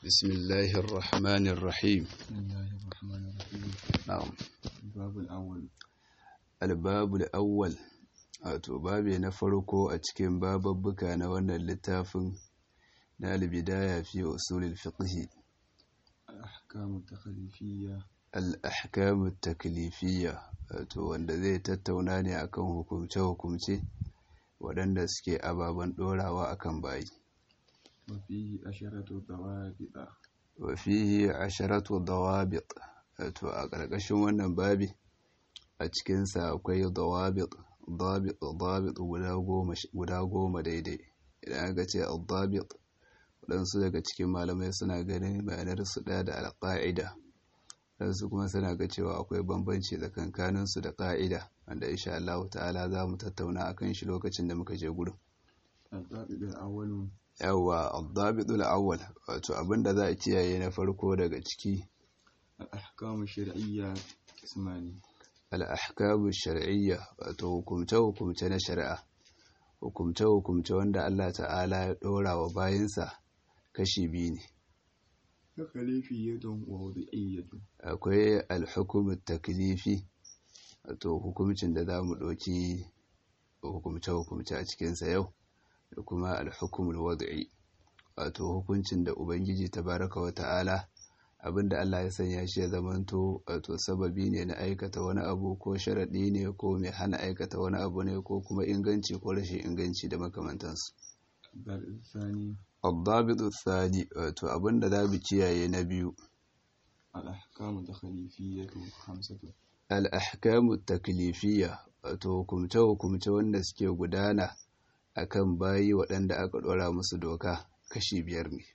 بسم الله الرحمن الرحيم بسم الله الرحمن الرحيم نعم الباب الأول الباب الأول wato babi na farko a cikin bababbuka na wannan littafin na albidaya fi usulul fiqh الأحكام التخليفية al-ahkam at-taklifiyya wato wanda zai tattauna ne akan hukumce-hukumce waɗanda suke ababen ɗorawa akan bayi وفيه عشرة ضوابط wa fihi asharatu dawabit wato a ƙarƙashin wannan babi a cikinsa akwai dawabit dabit dabit guda goma guda goma daidai idan aka ce al-dabit waɗansu daga cikin malamai suna ganin ma'anar su ɗaya da al-qa'ida waɗansu kuma suna ga cewa akwai bambanci tsakankanin su da ƙa'ida wanda insha Allah ta'ala za mu tattauna akan shi lokacin da muka je gurin الضابط الأول yawa al-dabit al-awwal wato abinda za a kiyaye na farko daga ciki الأحكام الشرعية قسمان al'ahkamu shar'iyya wato hukumce-hukumce na shari'a hukumce-hukumce wanda Allah ta'ala ya ɗora wa bayansa kashi biyu ne تخليفية ووضعية akwai alhukumin taklifi wato hukumcin da za mu ɗauki hukumce-hukumce a cikinsa yau da kuma alhukumul wad'i wato hukuncin da ubangiji tabaraka wa ta'ala abinda Allah ya sanya shi ya zamanto wato sababi ne na aikata wani abu ko sharaɗi ne ko mai hana aikata wani abu ne ko kuma inganci ko rashin inganci da makamantansu الضابط الثاني الضابط الثاني wato abinda za mu kiyaye na biyu الأحكام التخليفية خمسة al-ahkamu taklifiyya wato hukumce-hukumce wanda suke gudana akan bayi waɗanda aka ɗora musu doka kashi biyar ne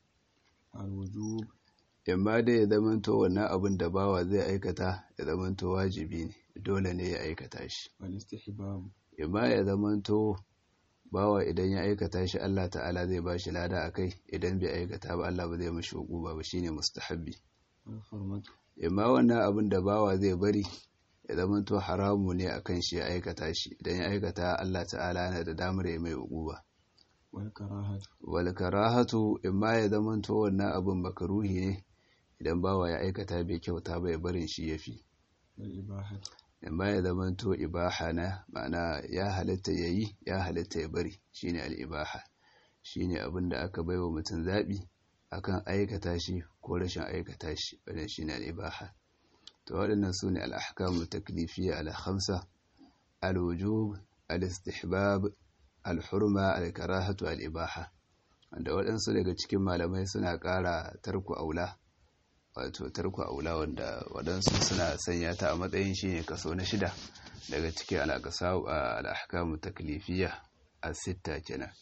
الوجوب imma dai ya zamanto wannan abin da bawa zai aikata ya zamanto wajibi ne dole ne ya aikata shi والاستحباب imma ya zamanto bawa idan ya aikata shi Allah ta'ala zai ba shi lada a kai idan bai aikata ba Allah ba zai mashi hukuba ba shine mustahabbi والحرمة imma wannan abin da bawa zai bari ya zamanto haramu ne akan shi ya aikata shi idan ya aikata Allah ta'ala yana da damar ya mai hukuba والكراهة wal karahatu imma ya zamanto wannan abin makaruhi ne idan bawa ya aikata bai kyauta ba ya barin shi yafi والإباحة imma ya zamanto ibaha na ma'ana ya halitta yayi ya halitta ya bari shine al-ibaha shine abin da aka baiwa mutum zabi akan aikata shi ko rashin aikata shi wannan shine al-ibaha to waɗannan sune al-ahkamu taklifiyya al-khamsa al-wujub al-istihbab al-hurma al-karahatu al-ibaha wanda waɗansu daga cikin malamai suna ƙara tarku aula wato tarku aula wanda waɗansu suna sanya ta a matsayin shi ne kaso na shida daga cikin al'akasa al'ahkamu taklifiyya a sitta kenan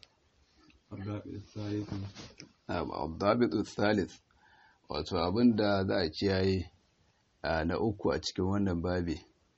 الضابط الثالث abdabitu thalith wato abinda za a kiyaye a na uku a cikin wannan babi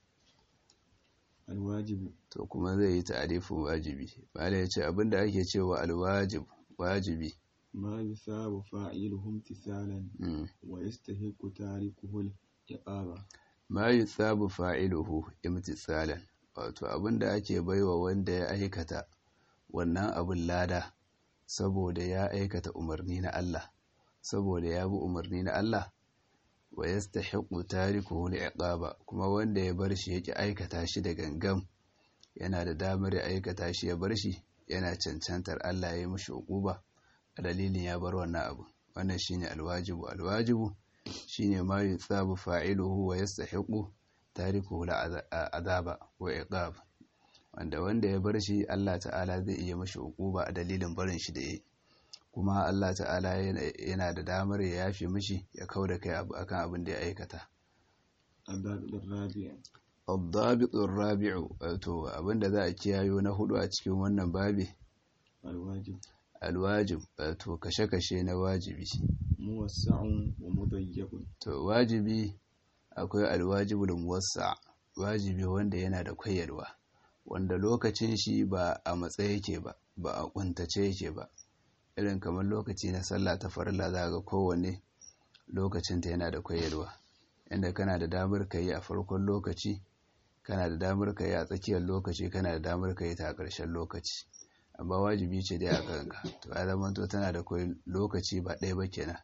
الواجب to kuma zai yi ta'arifin wajibi bala ya ce abinda ake cewa alwajib wajibi ما يثاب فاعله امتثالا mm. ويستحق تاركه العقاب ma yi tsabu fa'iluhu imtisalan wato abinda ake baiwa wanda ya aikata wannan abin lada saboda ya aikata umarni na Allah saboda ya bi umarni na Allah wa yastahiqu tarikuhu li'iqaba kuma wanda ya bar shi yake aikata shi da gangam yana da damar ya aikata shi ya bar shi yana cancantar Allah ya yi mishi uquba a dalilin ya bar wannan abu wannan shine alwajibu alwajibu shine ma yutsabu fa'iluhu wa yastahiqu tarikuhu azaba wa iqab wanda wanda ya bar shi Allah ta'ala zai iya mashi uquba a dalilin barin shi da yi kuma Allah ta'ala yana da damar ya yafe mishi ya kauda kai abu akan abin da ya aikata الضابط الرابع الضابط الرابع wato abinda za a kiyayo na hudu a cikin wannan babi الواجب alwajib wato kashe-kashe na wajibi موسع ومضيق to wajibi akwai alwajibul muwassa wajibi wanda yana da koyarwa wanda lokacin shi ba a matsayi yake ba ba a kuntace yake ba irin kamar lokaci na sallah ta farilla za ga kowanne lokacinta yana da koyarwa inda kana da damar ka yi a farkon lokaci kana da damar ka yi a tsakiyar lokaci kana da damar ka yi ta a ƙarshen lokaci amma wajibi ce dai a kanka to ya zama to tana da koyi lokaci ba ɗaya ba kenan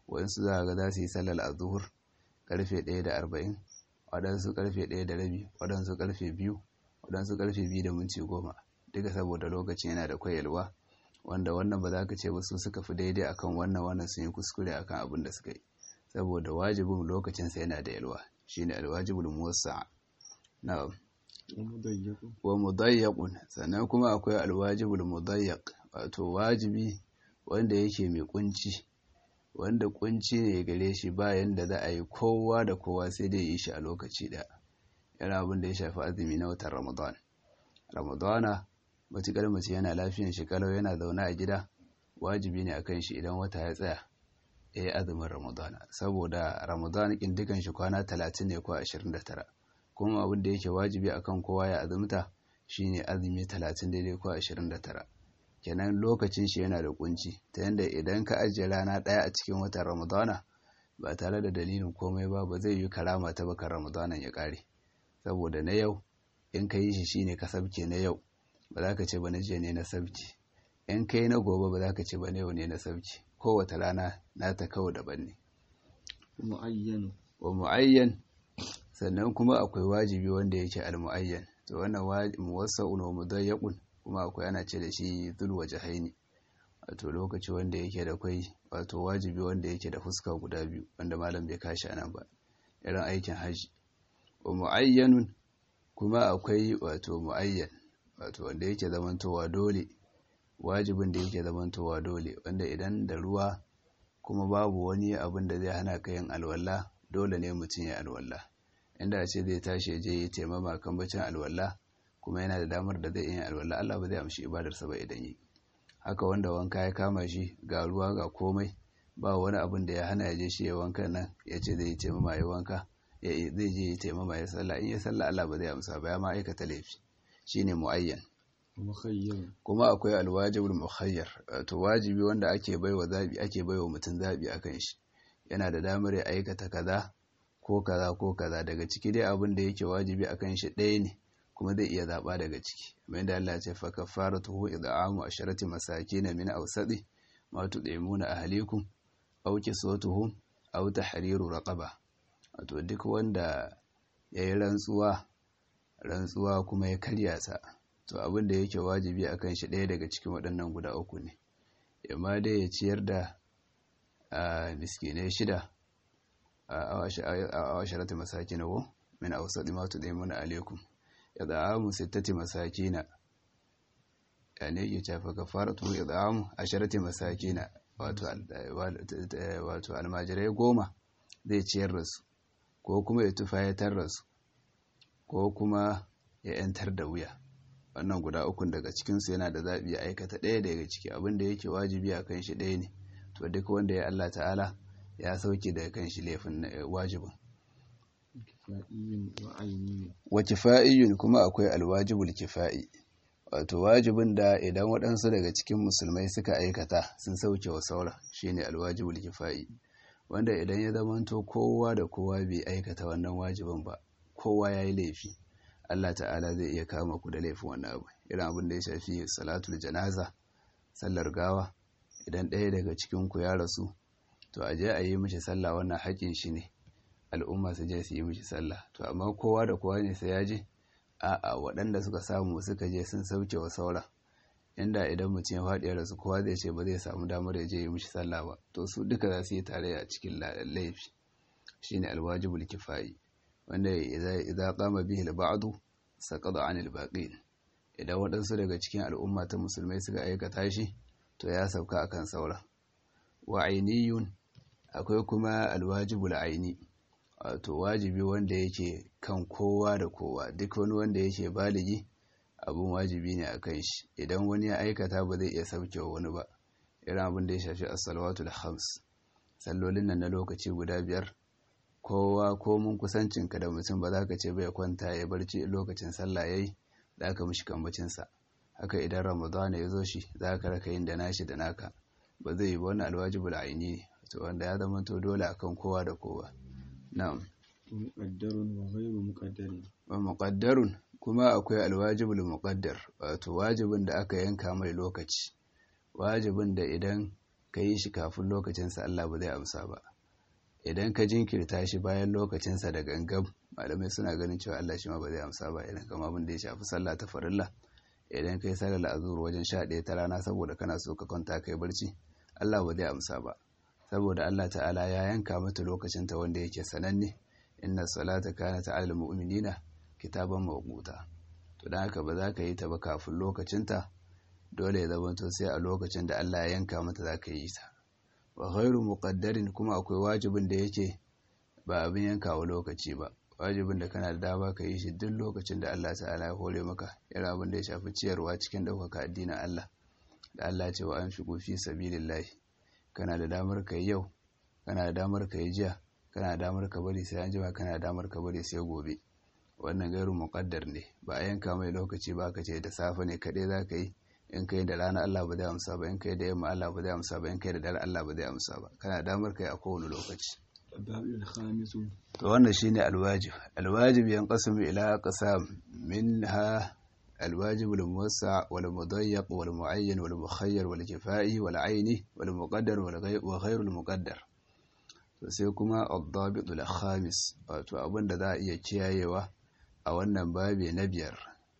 waɗansu za ga za su yi sallar azuhur karfe ɗaya da arba'in waɗansu karfe ɗaya da rabi waɗansu karfe biyu waɗansu karfe biyu da minti goma duka saboda lokacin yana da kwayalwa wanda wannan ba za ka ce ba su suka fi daidai akan wannan wannan sun yi kuskure akan abin da suka yi saboda wajibin lokacinsa yana da yalwa shine alwajibul muwassa na'am wa mudayyaqun sannan kuma akwai alwajibul mudayyaq wato wajibi wanda yake mai kunci wanda kunci ne gare shi bayan da za a yi kowa da kowa sai dai yi shi a lokaci ɗaya yana abin da ya shafi azumi na watan ramadan ramadana matuƙar mace yana lafiyan shi kalau yana zaune a gida wajibi ne akan shi idan wata ya tsaya ya yi azumin ramadana saboda ramadan kin dukan shi kwana talatin ne ko ashirin da tara kuma abin da yake wajibi akan kowa ya azumta shine azumi talatin daidai ko ashirin da tara kenan lokacin shi yana da kunci ta yadda idan ka ajiye rana ɗaya a cikin watan ramadana ba tare da dalilin komai ba ba zai yi karama ta bakar ramadanan ya ƙare saboda na yau in ka yi shi shine ka sabke na yau ba za ka ce ba na jiya ne na sabki in ka yi na gobe ba za ka ce ba na yau ne na sabki kowace rana na ta kawo daban ne wa mu'ayyan sannan kuma akwai wajibi wanda yake al-mu'ayyan to wannan muwassa'un wa mudayyaqun kuma akwai ana ce da shi zulwa jahaini wato lokaci wanda yake da kwai wato wajibi wanda yake da fuska guda biyu wanda malam bai kashi anan ba irin aikin haji wa mu'ayyanun kuma akwai wato mu'ayyan wato wanda yake zamantowa dole wajibin da yake zamantowa dole wanda idan da ruwa kuma babu wani abin da zai hana ka yin alwala dole ne mutum ya alwala inda ce zai tashi je ya taimama kan bacin alwala kuma yana da damar da zai yin alwala Allah ba zai amshi ibadarsa ba idan yi haka wanda wanka ya kama shi ga ruwa ga komai ba wani abin da ya hana ya je shi ya wanka nan ya ce zai taimama ya wanka zai je ya taimama ya sallah in ya sallah Allah ba zai amsa ba ya ma aikata laifi shine muayyan kuma akwai alwajibul mukhayyar to wajibi wanda ake baiwa zabi ake baiwa mutum zabi akan shi yana da damar ya aikata kaza ko kaza ko kaza daga ciki dai abin da yake wajibi akan shi ɗaya ne kuma zai iya zaɓa daga ciki kamar yadda Allah ya ce fa kafaratuhu id'amu asharati masakin min awsadi ma tud'imuna ahlikum aw kiswatuhum aw tahriru raqaba wato duk wanda yayi rantsuwa rantsuwa kuma ya karya ta to abin da yake wajibi akan shi ɗaya daga cikin waɗannan guda uku ne amma dai ya ciyar da miskinai shida a asharati masakin wa min awsadi ma tud'imuna alaikum id'amu sittati masakina yani yake cewa kafaratu id'amu asharati masakina wato wato almajirai goma zai ciyar da su ko kuma ya tufayatar da su ko kuma ya yantar da wuya wannan guda ukun daga cikin su yana da zabi ya aikata ɗaya daga ciki abin da yake wajibi a kan shi ɗaya ne to duk wanda ya Allah ta'ala ya sauke daga kan shi laifin wajibin wa kifa'iyun kuma akwai alwajibul kifa'i wato wajibin da idan waɗansu daga cikin musulmai suka aikata sun sauke wa saura shine alwajibul kifa'i wanda idan ya zamanto kowa da kowa bai aikata wannan wajibin ba kowa yayi laifi Allah ta'ala zai iya kama ku da laifin wannan abu irin abin da ya shafi salatul janaza sallar gawa idan ɗaya daga cikin ku ya rasu to a je a yi mishi sallah wannan haƙin shi ne al'umma su je su yi mishi sallah to amma kowa da kowa ne sai ya je a'a waɗanda suka samu suka je sun sauke wa saura inda idan mutum ya faɗi ya rasu kowa zai ce ba zai samu damar ya je yi mishi sallah ba to su duka za su yi tare a cikin laifi shine alwajibul kifayi wanda idza qama bihi al-ba'du saqada 'an al-baqin idan waɗansu daga cikin al'umma ta musulmai suka aikata shi to ya sauka akan saura wa ainiyun akwai kuma alwajibul aini wato wajibi wanda yake kan kowa da kowa duk wani wanda yake baligi abun wajibi ne a kan shi idan wani ya aikata ba zai iya sauke wa wani ba irin abin da ya shafi as-salawatul khams sallolin nan na lokaci guda biyar kowa ko mun kusancinka da mutum ba za ka ce bai kwanta ya barci lokacin sallah yayi da aka mishi kambacin sa haka idan ramadana ya zo shi za ka raka yin da nashi da naka ba zai yi ba wannan alwajibul aini ne to wanda ya zama to dole akan kowa da kowa na'am muqaddarun wa ghayru muqaddarin wa muqaddarun kuma akwai alwajibul muqaddar wato wajibin da aka yanka mai lokaci wajibin da idan ka yi shi kafin lokacinsa Allah ba zai amsa ba idan ka jinkirta shi bayan lokacinsa da gangam malamai suna ganin cewa Allah shi ma ba zai amsa ba idan kama abin da ya shafi sallah ta farilla idan kai sallar azur wajen sha ɗaya ta rana saboda kana so ka kwanta kai barci Allah ba zai amsa ba saboda Allah ta'ala ya yanka mata lokacinta wanda yake sananne inna salata kanat 'alal mu'minina kitaban mawquta to dan haka ba za ka yi ta ba kafin lokacinta dole ya zama to sai a lokacin da Allah ya yanka mata za ka yi ta wa ghairu muqaddarin kuma akwai wajibin da yake ba abin yankawa lokaci ba wajibin da kana da dama ka yi shi duk lokacin da Allah ta'ala ya hore maka irin abin da ya shafi ciyarwa cikin ɗaukaka addinin Allah da Allah ce wa an fi fi sabilillahi kana da damar ka yi yau kana da damar ka yi jiya kana da damar ka bari sai an jima kana da damar ka bari sai gobe wannan gairu muqaddar ne ba a yanka mai lokaci ba ka ce da safe ne kaɗai za ka yi in kai da rana Allah ba zai amsa ba in kai da yamma Allah ba zai amsa ba in kai da dare Allah ba zai amsa ba kana da damar kai a kowane lokaci to wannan shine alwajib alwajib yanqasimu ila aqsam minha الواجب الموسع والمضيق والمعين والمخير والكفائي والعيني والمقدر وغير المقدر sai kuma الضابط الخامس wato abin da za a iya kiyayewa a wannan babi na biyar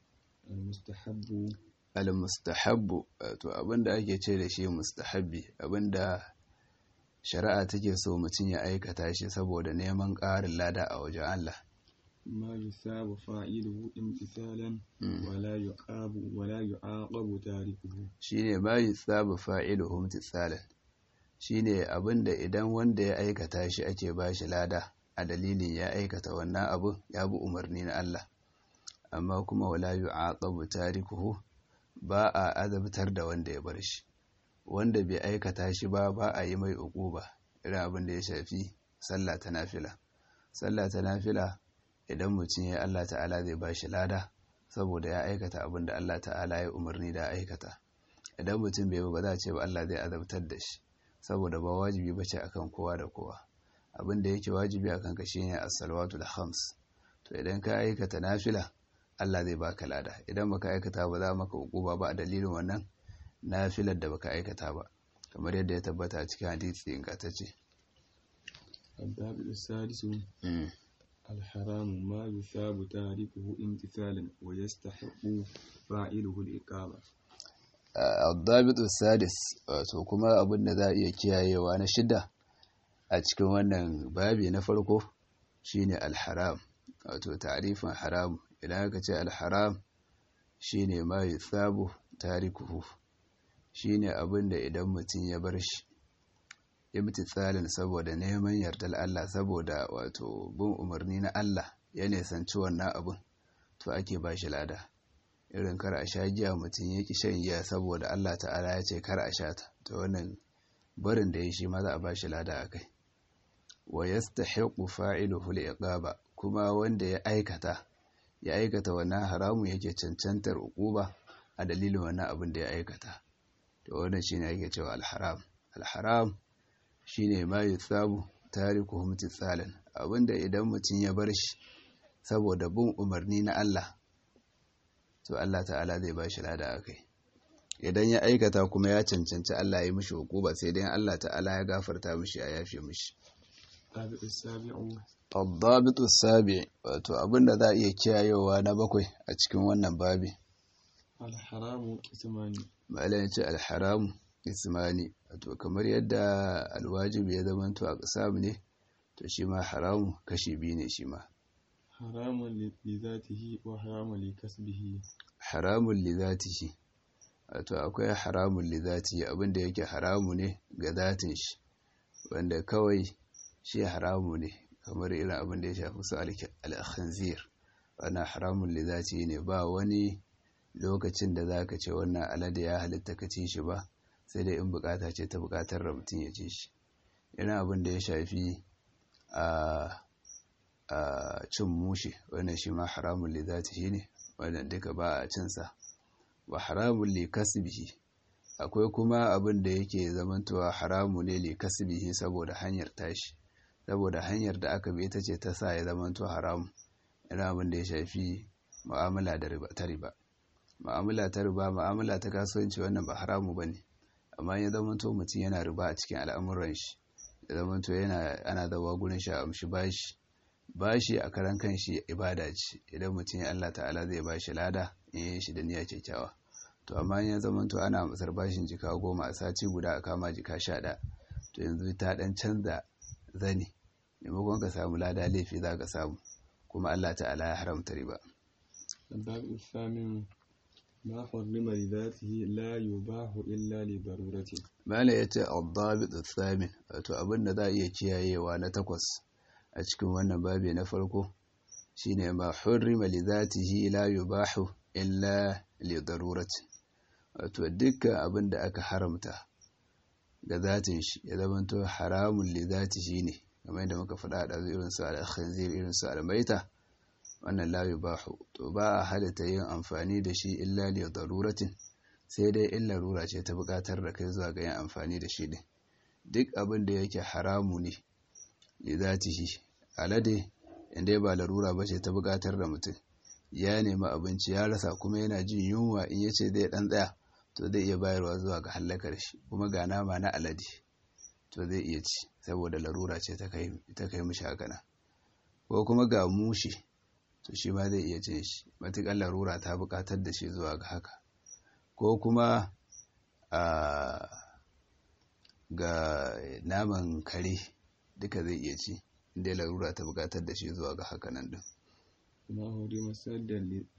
al-mustahabbu wato abin da ake ce da shi mustahabbi abin da shari'a take so mutum ya aikata shi saboda neman ƙarin lada a wajen Allah ما يثاب فاعله امتثالا ولا يعاقب ولا يعاقب تاركه shine ma yusabu fa'iluhu imtisalan shine abinda idan wanda ya aikata shi ake bashi lada a dalilin ya aikata wannan abu ya bi umarni na Allah amma kuma wala yu'aqabu tarikuhu ba a azabtar da wanda ya bar shi wanda bai aikata shi ba ba a yi mai uquba irin abin da ya shafi sallah ta nafila sallah ta nafila idan mutum ya Allah ta'ala zai ba shi lada saboda ya aikata abin da Allah ta'ala ya umarni da aikata idan mutum bai ba za a ce ba Allah zai azabtar da shi saboda ba wajibi ba ce akan kowa da kowa abin da yake wajibi akan ka shine as-salawatu da khams to idan ka aikata nafila Allah zai baka lada idan baka aikata ba za maka hukuma ba a dalilin wannan nafilar da baka aikata ba kamar yadda ya tabbata a cikin hadisi ingantacce الباب السادس الحرام ما يثاب تاركه امتثالا ويستحق فاعله الإقامة الضابط السادس wato kuma abin da za a iya kiyayewa na shida a cikin wannan babi na farko shine alharam wato ta'rifin haram idan aka ce alharam shine ma yuthabu tarikuhu shine abin da idan mutum ya bar shi imtitsalin saboda neman yardar Allah saboda wato bin umarni na Allah ya nisanci wannan abin to ake ba shi lada irin kar a sha giya mutum ya ki shan giya saboda Allah ta'ala ya ce kar a sha ta to wannan barin da ya shi ma za a ba shi lada a kai wa yastahiqu fa'iluhu al-iqaba kuma wanda ya aikata ya aikata wannan haramu yake cancantar uquba a dalilin wannan abin da ya aikata to wannan shine ake cewa al-haram al-haram shine ma yutsabu tarikuhum tsalan abinda idan mutum ya bar shi saboda bin umarni na Allah to Allah ta'ala zai bashi lada akai idan ya aikata kuma ya cancanci Allah ya yi mishi hukuma sai dai Allah ta'ala ya gafarta mishi ya yafe mishi الضابط السابع wato abinda za a iya kiyayewa na bakwai a cikin wannan babi الحرام قسمان malai ya ce alharamu ismani wato kamar yadda alwajibi ya zama to a ƙasam ne to shi ma haramu kashi biyu ne shi ma حرام لذاته وحرام لكسبه haramun li zatihi wato akwai haramun li zatihi abinda yake haramu ne ga zatin shi wanda kawai shi haramu ne kamar irin abin da ya shafi su al-khanzir wannan haramun li zatihi ne ba wani lokacin da zaka ce wannan alade ya halitta ka ci shi ba sai dai in bukata ce ta bukatar da mutum ya ci shi irin abin da ya shafi a cin mushi wannan shi ma haramun li zatihi ne wannan duka ba a cinsa wa haramun li kasbihi akwai kuma abin da yake zamantowa haramu ne li kasbihi saboda hanyar tashi saboda hanyar da aka bi ita ce ta sa ya zamanto haramu irin abin da ya shafi mu'amala da riba ta riba mu'amala ta riba mu'amala ta kasuwanci wannan ba haramu bane amma ya zamanto mutum yana riba a cikin al'amuran shi ya zamanto yana ana zawa gurin shi a amshi bashi bashi a karan kanshi ibada ce idan mutum ya Allah ta'ala zai bashi lada in yi shi da niyya kyakkyawa to amma ya zamanto ana masar bashin jika goma a sati guda a kama jika sha ɗaya to yanzu ta ɗan canza zane maimakon ka samu lada laifi za ka samu kuma Allah ta'ala ya haramta riba الباب الثامن ما حرم لذاته لا يباح إلا لضرورة mala ya ce al-dabit al-thamin wato abin da za a iya kiyayewa na takwas a cikin wannan babi na farko shine ma hurrima li zatihi la yubahu illa li darurati wato dukkan abin da aka haramta ga zatin shi ya zamanto haramun li zatihi ne kamar yadda muka faɗa da irin su al-khinzir irin su al-maita wannan la yubahu to ba a halatta yin amfani da shi illa li daruratin sai dai in larura ce ta buƙatar da kai zuwa ga yin amfani da shi din duk abin da yake haramu ne li zatihi alade inda ba larura ba ce ta buƙatar da mutum ya nemi abinci ya rasa kuma yana jin yunwa in ya ce zai ɗan tsaya to zai iya bayarwa zuwa ga hallakar shi kuma ga nama na alade to zai iya ci saboda larura ce ta kai mishi haka nan ko kuma ga mushi to shi ma zai iya cin shi matuƙar larura ta buƙatar da shi zuwa ga haka ko kuma a ga naman kare duka zai iya ci inda larura ta buƙatar da shi zuwa ga haka nan din ما حرم سدا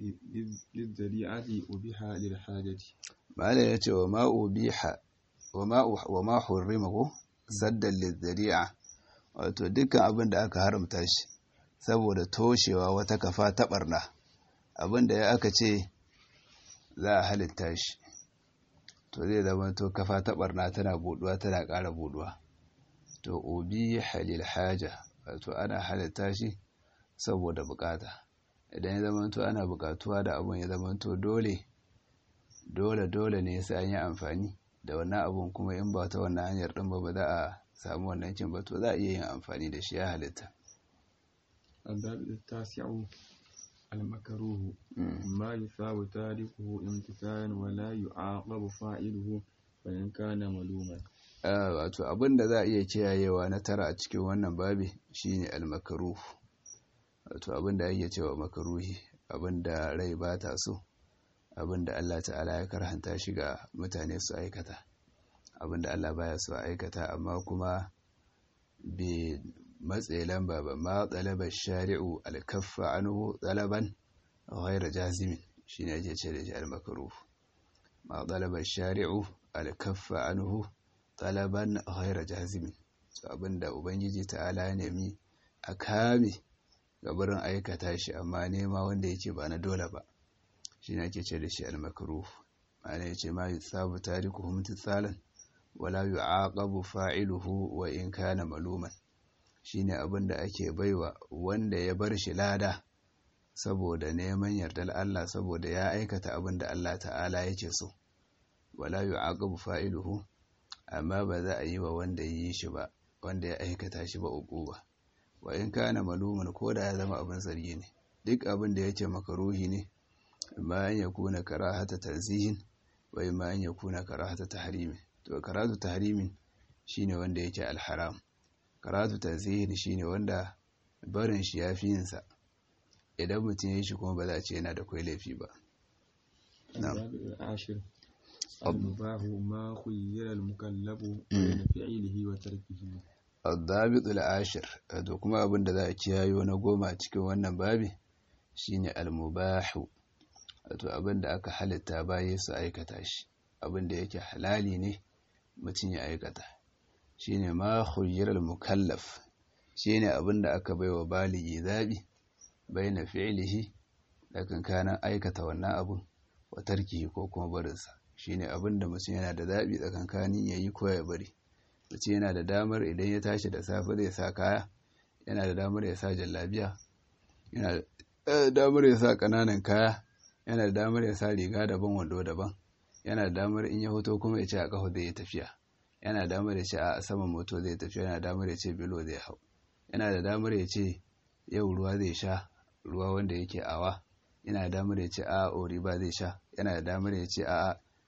للذريعة أبيح للحاجة mala ya ce wa ma ubiha wa ma hurrima ko saddan lizzari'a wato dukkan abin da aka haramta shi saboda toshewa wata kafa ta barna abin da ya aka ce za a halitta shi to zai zama to kafa ta barna tana buduwa tana ƙara buduwa to obi halil haja wato ana halitta shi saboda bukata idan ya zama to ana bukatuwa da abin ya zama to dole dole dole ne sai an yi amfani da wannan abun kuma in ba ta wannan hanyar din ba ba za a samu wannan kin ba to za a iya yin amfani da shi ya halitta الباب التاسع المكروه ما يثاب تاركه امتثالا ولا يعاقب فاعله فإن كان ملوما wato abin da za a iya kiyayewa na tara a cikin wannan babi shine almakaruh wato abin da ake cewa makaruhi abin da rai ba ta so abin da Allah ta'ala ya karhanta shi ga mutane su aikata abin da Allah baya so aikata amma kuma bai matsayi lamba ba ma tsalabar shari'u alkaffa anhu tsalaban ghairu jazimin shine ake ce da shi almakaruh ma tsalabar shari'u alkaffa anhu talaban ghairu jazimin so abinda ubangiji ta'ala ya nemi a kame gabarin aikata shi amma nema wanda yake ba na dole ba shine ake ce da shi almakaruh ma'ana yace ma yusabu tarikuhu mutsalan wala yu'aqabu fa'iluhu wa in kana maluman shine abin da ake baiwa wanda ya bar shi lada saboda neman yardar Allah saboda ya aikata abin da Allah ta'ala yake so wala yu'aqabu fa'iluhu amma ba za a yi wa wanda yi shi ba wanda ya aikata shi ba uquba wa in kana maluman ko da ya zama abin zargi ne duk abin da yake makaruhi ne amma an yakuna karahata tanzihin wa imma an yakuna karahata tahrimin to karatu tahrimin shine wanda yake alharam karatu tanzihin shine wanda barin shi yafi yin sa idan mutum ya yi shi kuma ba za a ce yana da kwai laifi ba العاشر المباح ما خير المكلف بين فعله وتركه الضابط العاشر to kuma abin da za a kiyayo na goma a cikin wannan babi shine al-mubahu wato abin da aka halitta baye su aikata shi abin da yake halali ne mutum ya aikata shine ma khuyyira al-mukallaf shine abin da aka baiwa baligi zabi baina fi'lihi da kankanan aikata wannan abun wa tarkihi ko kuma barinsa shine abin da mutum yana da zabi tsakankanin yayi ko ya bari mutum yana da damar idan ya tashi da safe zai sa kaya yana da damar ya sa jallabiya yana da damar ya sa kananan kaya yana da damar ya sa riga daban wando daban yana da damar in ya hoto kuma ya ce a kafa zai yi tafiya yana da damar ya ce a saman moto zai tafiya yana da damar ya ce bilo zai hau yana da damar ya ce yau ruwa zai sha ruwa wanda yake awa yana da damar ya ce a ori ba zai sha yana da damar ya ce a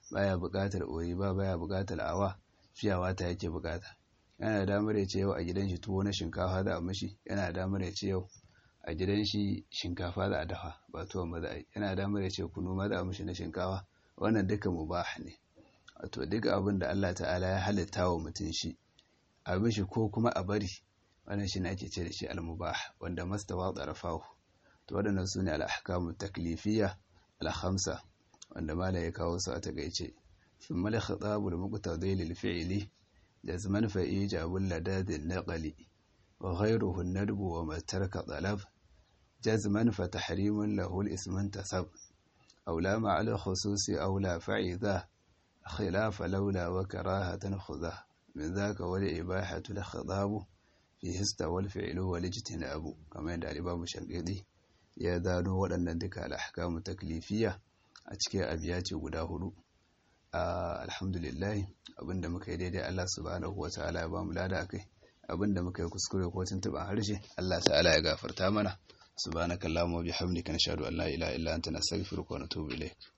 baya buƙatar oyi ba baya buƙatar awa fiyawa ta yake buƙata yana da damar ya ce yau a gidan shi tuwo na shinkafa za a mishi yana da damar ya ce yau a gidan shi shinkafa za a dafa ba tuwon ba za a yi yana da damar ya ce kunu ma za a mishi na shinkafa wannan duka mubah ne wato duka abin da Allah ta'ala ya halitta wa mutum shi a mishi ko kuma a bari wannan shi ne ake ce da shi al-mubah wanda mastawa tsarafahu to waɗannan su ne al-ahkamu taklifiyya al-khamsa wanda mala ya kawo su a takaice ثم الخطاب المقتضي للفعل جزما فإيجاب اللداد النقل وغيره الندب وما ترك طلب جزما فتحريم له الاسم انتسب أو لا مع الخصوص أو لا فعذا خلاف لولا وكراهة خذا من ذاك والإباحة الخطاب فيه استوى الفعل والاجتناب كما يدعى الإمام الشنقيطي يا ذانو ولن ذكر الأحكام التكليفية أتكي أبياتي قداه alhamdulillah abinda muka yi daidai Allah subhanahu wata'ala ya bamu lada akai abinda muka yi kuskure ko tuntuban harshe Allah ta'ala ya gafarta mana subhanakallahumma wa bihamdika nashhadu an la ilaha illa anta nastaghfiruka wa natubu ilaik